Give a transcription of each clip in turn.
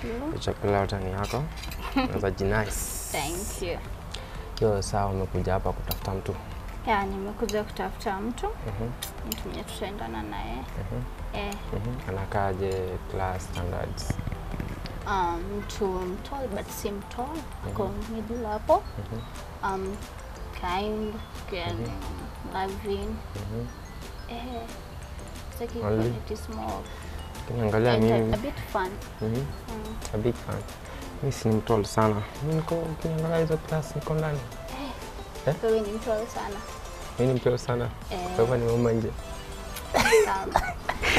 you. Chakula yote ni yako. Unaweza jinice. Thank you. Hiyo sawa, umekuja hapa kutafuta mtu. Ya, nimekuja kutafuta mtu Mhm, mtu mwenye tutaendana naye mhm, eh, mhm. Anakaaje class standards? um, mtu mtall but si mtall ako middle hapo Mhm, um, kind caring loving mhm. eh, sitaki Only? quality small Ukiniangalia and a, a mimi bit fun mhm, mm. a big fan. Mimi si ni mtol sana. Mimi niko ukiniangalia hizo class niko ndani. Eh? wewe ni mtall sana Mimi ni mtol sana. eh, Kwa hivyo nimeuma nje. sana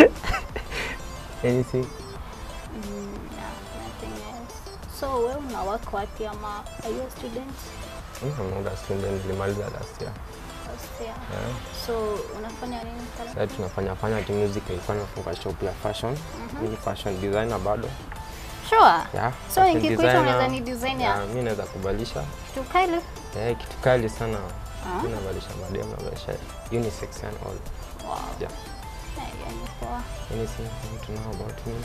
Anything. Mm, yeah, nothing else. So wewe una work wapi ama are you a student? Mimi ni muda student nilimaliza last year. First year. Yeah. So unafanya nini pale? Sasa tunafanya fanya tu music ilikuwa nimefunga shop ya fashion. Mimi ni fashion designer bado. Sure. Yeah. So fashion nikikuita designer. unaweza ni designer? Yeah, mimi naweza kubadilisha. Kitu kali? Eh, kitu kali sana. Ah. Mimi nabadilisha madem nabadilisha unisex and all. Wow. Yeah. Yeah, yeah, ni poa. Anything you want to know about me?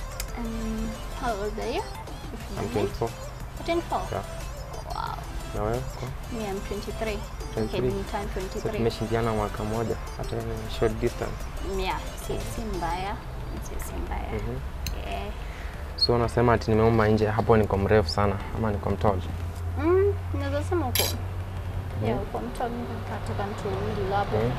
Um, how old are you? If you I'm don't mind. 24. 24? Yeah. Wow. Na wewe? Kwa? Me, I'm 23. 23. Okay, ni time So 23. tumeshindiana mwaka moja hata ni short distance. Yeah, si, si mbaya. Si, si mbaya. Mhm. Yeah. So unasema ati nimeuma nje hapo niko mrefu sana ama niko mtol? Mm, naweza sema uko yeah, uko mtu nataka mtu middle hapo. Mhm.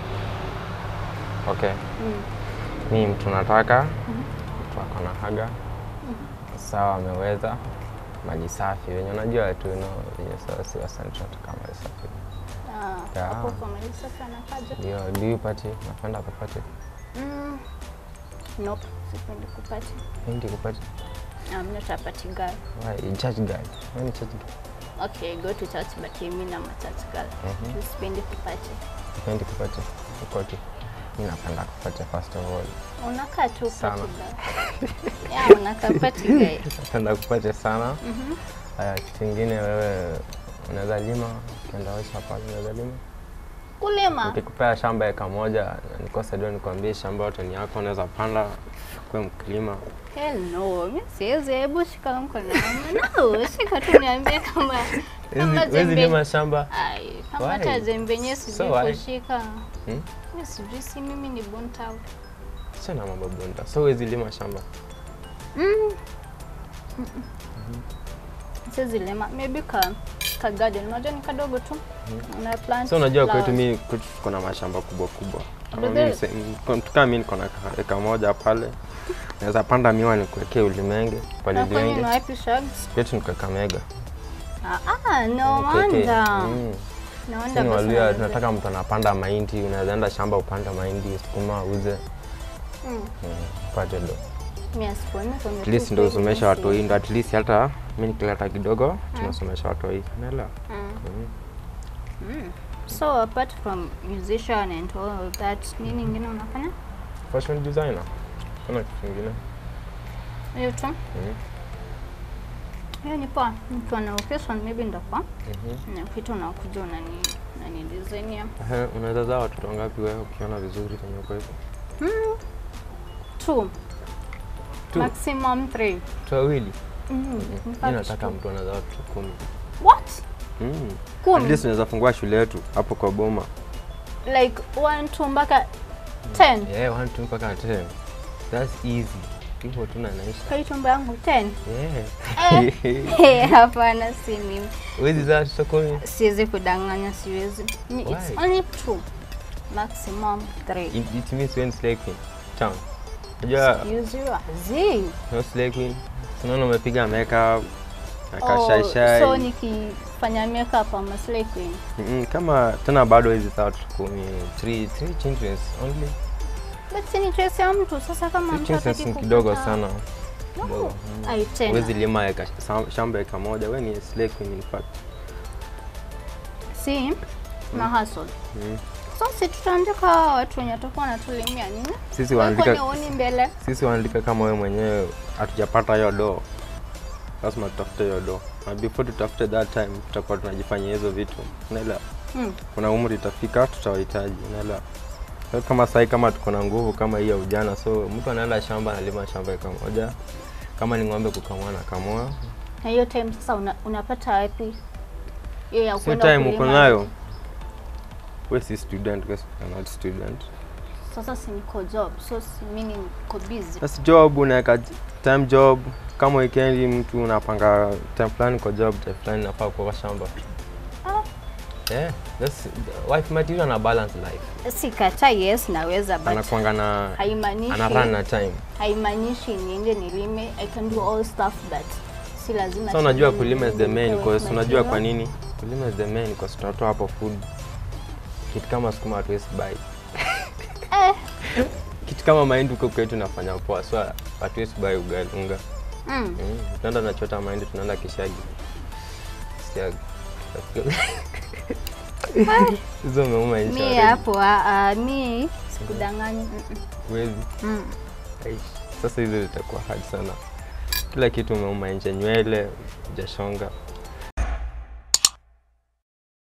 Okay. Mm. Mi mtu nataka mtu ako na haga sawa, ameweza maji safi, wenye unajua tu no, wenye sawa si wasanii tunataka maji safi. Ah, Yeah. hapo kwa Melissa anakaja. Ndio, do you party? Napenda kupati, Mm. Nope, sipendi kupati. pendi kupati. I'm not a party girl. Why? Church guy. Wewe ni church guy. Okay, go to church but mimi na church girl. Mhm. Sipendi kupati. Pendi kupati. Uko tu. Mimi napenda kupati first of all. Unakaa tu Sana. party girl. Yeah, unakaa party guy. Napenda kupati sana. Mhm. Haya, kitu kingine wewe unaweza lima, ukienda osha pale unaweza lima. Kulima. Nikikupea shamba eka moja na nikose ndio nikwambie shamba yote ni yako, unaweza panda kuwe mkulima. Hell no, mi siwezi. Hebu shika mkono wangu. No, shika tu niambie kama kama Wezi jembe. lima shamba. Ai, kama Why? hata jembe yenyewe So sijui why? kushika. Hmm? Mi sijui, si mimi ni bonta. Sina mambo bunda. So wezi lima shamba. Mm. Siwezi lima. Maybe ka ka garden. Unajua ni kadogo tu. Una plant. So unajua kwetu flowers. mi kwetu tuko na mashamba kubwa kubwa. Kama But mimi there- mse- m- mtu kama mimi niko na ka- eka moja pale. Naweza panda miwa nikuwekee ulimenge, Na kwani palilimenge. ni wapi shags? Kwetu niko Kakamega. Ah, ah, no Nikwekee. wonder. Mm. No Sisi wonder ni basi Waluya, unaweza- tunataka mtu anapanda mahindi, unaweza enda shamba upande mahindi, sukuma uze, Mm. mm, upate do. Mimi asiponi kwenye At least tu ndio kweli usomesha mimi watoi, si- ndo at least hata mimi nikileta kidogo tunasomesha watoi. Unaelewa? Mm. Mm. Mm. So apart from musician and all of that, nini ingine unafanya? Fashion designer. Kuna kitu kingine. Hiyo tu. Mm. Hiyo ni poa. Mtu ana occasion maybe ndakuwa. Mhm. Na kitu unakuja unani unani designia. Ehe, Unaweza zaa watoto wangapi wewe ukiona vizuri kwenye uko hivyo? Mm. Two. Two. Maximum three. Watu wawili. Mm. in Mimi fact, nataka two. mtu anazaa watoto kumi. What? Mm. At Kumi. least unaweza fungua shule yetu hapo kwa Boma. Like one, two mpaka ten. Yeah, one two mpaka 10. That's easy. Hivyo tu na naisha. Kwa hiyo chumba yangu ten. Yeah. Eh, hapana si mimi. Wezi zaa watoto kumi. Siwezi kudanganya, siwezi. Ni- It's Why? only two. Maximum three. It, it means when slay queen. Town. Unajua Excuse you. Zii. no slay queen. Tunaona umepiga makeup. Oh, Akashai so nikifanya makeup ama slay queen. Mm, kama tena bado hizi saa watoto kumi. Three, three children only. But si ni choice ya mtu sasa kama Three mtu children hataki ni kidogo kupata- sana. No. Kidogo. Ai tena. Wezi lima eka, sam- shamba eka moja. We ni slay queen in fact. Si na hustle. Mm. So si tutaandika watu wenye watakuwa wanatulimia nini? Sisi Wewe kwani waandika huoni mbele? sisi waandika kama wewe mwenyewe hatujapata hiyo do, lazima tutafute hiyo do, na before tutafute that time tutakuwa tunajifanyia hizo vitu, unaelewa? Hmm. Kuna umri itafika tutawahitaji, unaelewa? So, kama sahi kama tuko na nguvu kama hii ya ujana, so mtu anaenda shamba analima shamba eka moja, Kama ni ng'ombe kukamua na kamua. Na hiyo time sasa una, unapata wapi hiyo ya Si kwenda time uko kulima? nayo. We si student, we are not student. Sasa si niko job, so si mimi niko busy. Basi job unaweka j- time job kama weekend mtu unapanga time fulani kwa job, time fulani nafaa kuwa kwa shamba. Ah. Yeah, that's wife material na balance life. Sikata, yes naweza but Anakuanga na haimaanishi ana run na time. haimaanishi niende nilime. I can do all stuff but si lazima. So unajua ati kulima is the main nipewe cause unajua kwa material. nini? Kulima is the main cause tunatoa hapo food. Kitu kama sukuma hatuwezi buy. Eh. Kitu kama mahindi huko kwetu nafanya poa, so hatuwezi buy ugali unga. Mm. Mm, tunaenda nachota mahindi, tunaenda kishagi. Siagi. Hizo umeuma insha. Mi already. hapo ah, ah, mi sikudanganyi. mm, mm, Huwezi. mm. Aish, Sasa hizo zitakuwa hard sana. Kila kitu umeuma nje, nywele hujashonga,